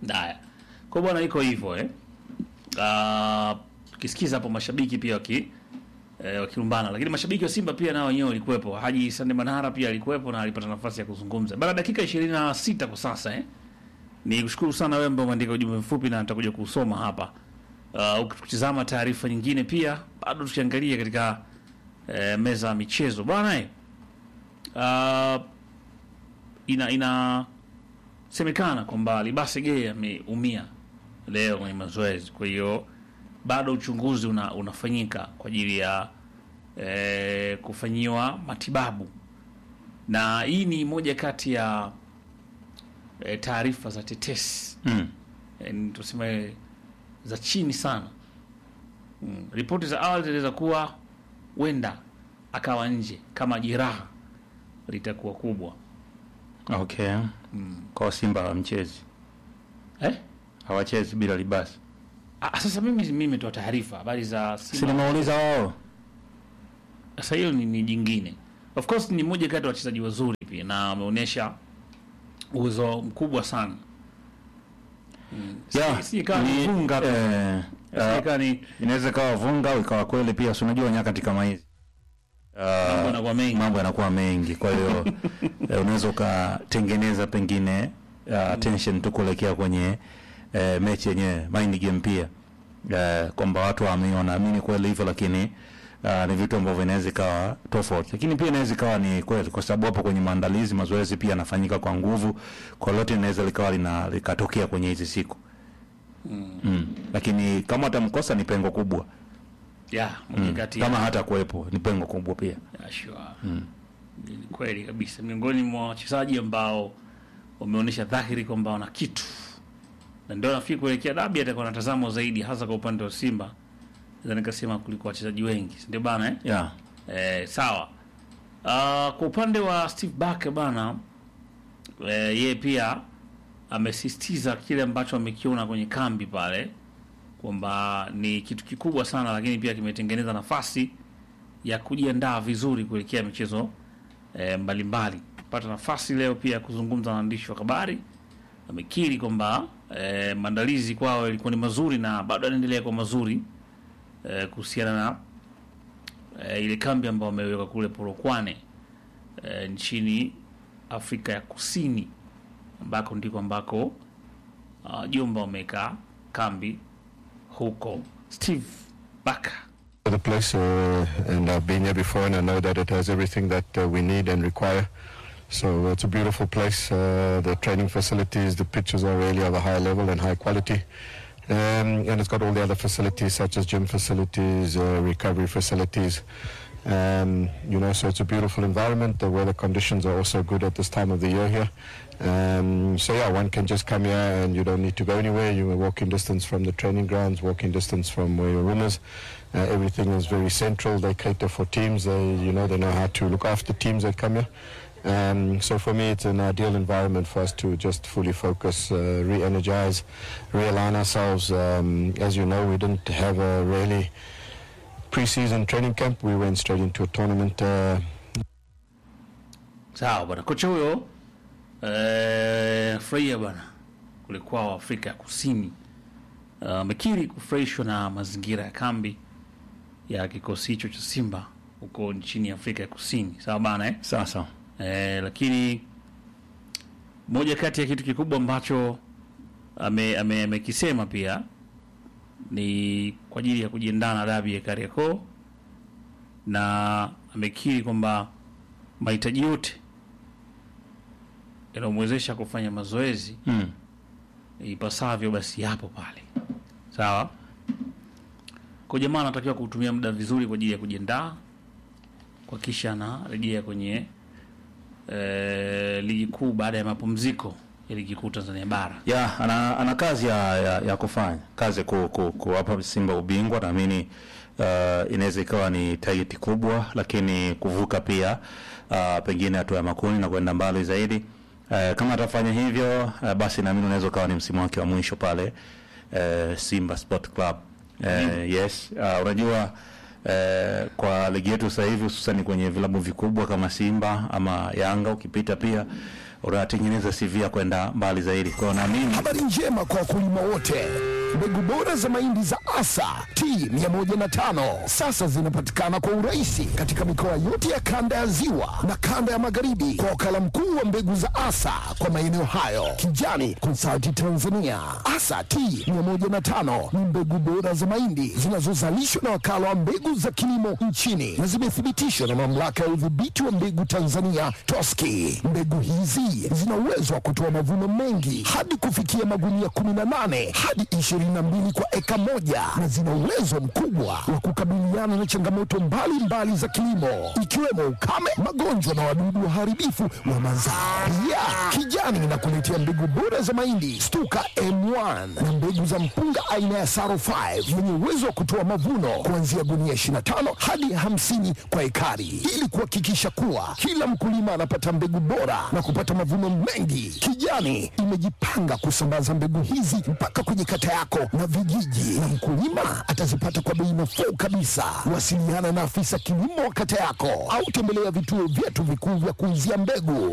Haya. Kwa bwana iko hivyo eh. Ah, tukisikiza hapo mashabiki pia waki eh, wakilumbana, lakini mashabiki wa Simba pia nao wenyewe walikuwepo. Haji Sande Manara pia alikuwepo na alipata nafasi ya kuzungumza. Baada dakika 26 kwa sasa eh. Ni kushukuru sana wewe ambao umeandika ujumbe mfupi na nitakuja kusoma hapa. Uh, ukitazama taarifa nyingine pia bado tukiangalia katika eh, meza ya michezo bwana eh. Uh, ina inasemekana kwamba Libase Gay ameumia leo kwenye mazoezi, kwa hiyo bado uchunguzi una, unafanyika kwa ajili ya eh, kufanyiwa matibabu, na hii ni moja kati ya eh, taarifa za tetesi Mm. eh, ni tuseme za chini sana mm. Ripoti za awali zinaweza kuwa wenda akawa nje kama jeraha litakuwa kubwa Okay. Kwa Simba hawamchezi. eh? Hawachezi bila libasi. Ah, sasa mimi mimi nimetoa taarifa habari za Si Simba. nimeuliza wao. Sasa hiyo ni, ni jingine. Of course ni mmoja kati ya wachezaji wazuri pia na ameonyesha uwezo mkubwa sana. Mm. Yeah, Si, si kama ni- vunga tu. eh, Si uh, kama ni inaweza ikawa vunga au ikawa kweli pia, si unajua nyakati kama hizi mambo uh, yanakuwa mengi. mambo yanakuwa mengi, kwa hiyo eh, unaweza ukatengeneza pengine uh, tension tu kuelekea kwenye eh, mechi yenyewe mind game pia eh, kwamba watu wame- wanaamini kweli hivyo, lakini uh, ni vitu ambavyo inaweza ikawa tofauti, lakini pia inaweza ikawa ni kweli, kwa sababu hapo kwenye maandalizi, mazoezi pia yanafanyika kwa nguvu, kwa lote inaweza likawa lina likatokea kwenye hizi siku mm. Lakini kama atamkosa ni pengo kubwa Yeah, mmoja mm. kati ya kama hata kuwepo ni pengo kubwa pia Yeah, sure. Ni kweli kabisa, miongoni mwa wachezaji ambao wameonyesha dhahiri kwamba wana kitu, na ndio nafikiri kuelekea dabi atakuwa anatazamwa zaidi, hasa kwa upande wa Simba, naweza nikasema kuliko wachezaji wengi, si ndio bana eh? yeah. Eh, sawa. Uh, kwa upande wa Steve Barker bana, eh, yeye pia amesisitiza kile ambacho amekiona kwenye kambi pale kwamba ni kitu kikubwa sana, lakini pia kimetengeneza nafasi ya kujiandaa vizuri kuelekea michezo eh, mbalimbali. Pata nafasi leo pia ya kuzungumza na waandishi wa habari, amekiri kwamba eh, maandalizi kwao yalikuwa ni mazuri na bado yanaendelea kwa mazuri eh, kuhusiana na eh, ile kambi ambayo wameweka kule Polokwane eh, nchini Afrika ya Kusini ambako ndiko ambako uh, jumba wameweka kambi huko. Steve Barker the place, uh, and I've been here before, and I know that it has everything that uh, we need and require. So it's a beautiful place. Uh, the training facilities, the pitches are really of a high level and high quality. Um, and it's got all the other facilities such as gym facilities, uh, recovery facilities. Um, you know, so it's a beautiful environment. The weather conditions are also good at this time of the year here. Um, so yeah, one can just come here and you don't need to go anywhere. You're walking distance from the training grounds, walking distance from where your room is. Uh, everything is very central. They cater for teams. They, you know, they know how to look after teams that come here. Um, so for me, it's an ideal environment for us to just fully focus, uh, re-energize, realign ourselves. Um, as you know, we didn't have a really pre-season training camp. We went straight into a tournament. Uh, sawa bwana. Kocha huyo eh, furahia bwana kule kwao Afrika ya Kusini amekiri kufurahishwa na mazingira ya kambi ya kikosi hicho cha Simba huko nchini Afrika ya Kusini. Sawa bana eh? Sasa Eh, lakini moja kati ya kitu kikubwa ambacho ame- ame- amekisema pia ni kwa ajili ya kujiandaa na dabi ya Kariakoo, na amekiri kwamba mahitaji yote yanayomwezesha kufanya mazoezi mm. ipasavyo basi yapo pale. Sawa, kwa jamaa anatakiwa kutumia muda vizuri kwa ajili ya kujiandaa, kwa kisha anarejea kwenye eh, ligi kuu baada ya mapumziko ya ligi kuu Tanzania bara. ya ana, ana kazi ya, ya, ya kufanya kazi ku, ku, kuwapa Simba ubingwa. Naamini uh, inaweza ikawa ni target kubwa, lakini kuvuka pia uh, pengine hatua ya makundi na kwenda mbali zaidi. Uh, kama atafanya hivyo uh, basi naamini unaweza ukawa ni msimu wake wa mwisho pale uh, Simba Sport Club. Uh, yes uh, unajua uh, kwa ligi yetu sasa hivi hususan kwenye vilabu vikubwa kama Simba ama Yanga ukipita pia unatengeneza CV ya kwenda mbali zaidi. Kwa hiyo naamini Habari njema kwa wakulima wote. Mbegu bora za mahindi za Asa T105 sasa zinapatikana kwa urahisi katika mikoa yote ya kanda ya Ziwa na kanda ya Magharibi kwa wakala mkuu wa mbegu za Asa kwa maeneo hayo, Kijani Consulting Tanzania. Asa T105 ni mbegu bora za mahindi zinazozalishwa na wakala wa mbegu za kilimo nchini na zimethibitishwa na mamlaka ya udhibiti wa mbegu Tanzania TOSCI. Mbegu hizi zina uwezo wa kutoa mavuno mengi hadi kufikia magunia 18 hadi 22 kwa eka moja na zina uwezo mkubwa wa kukabiliana na changamoto mbalimbali za kilimo ikiwemo ukame, magonjwa na wadudu waharibifu wa mazao. Pia Kijani inakuletea mbegu bora za mahindi Stuka M1 na mbegu za mpunga aina ya Saro 5 yenye uwezo wa kutoa mavuno kuanzia gunia 25 hadi 50 kwa ekari ili kuhakikisha kuwa kila mkulima anapata mbegu bora na kupata mavuno mengi. Kijani imejipanga kusambaza mbegu hizi mpaka kwenye kata yako na vijiji, na mkulima atazipata kwa bei nafuu kabisa. Wasiliana na afisa kilimo wa kata yako au tembelea vituo vyetu vikuu vya kuuzia mbegu.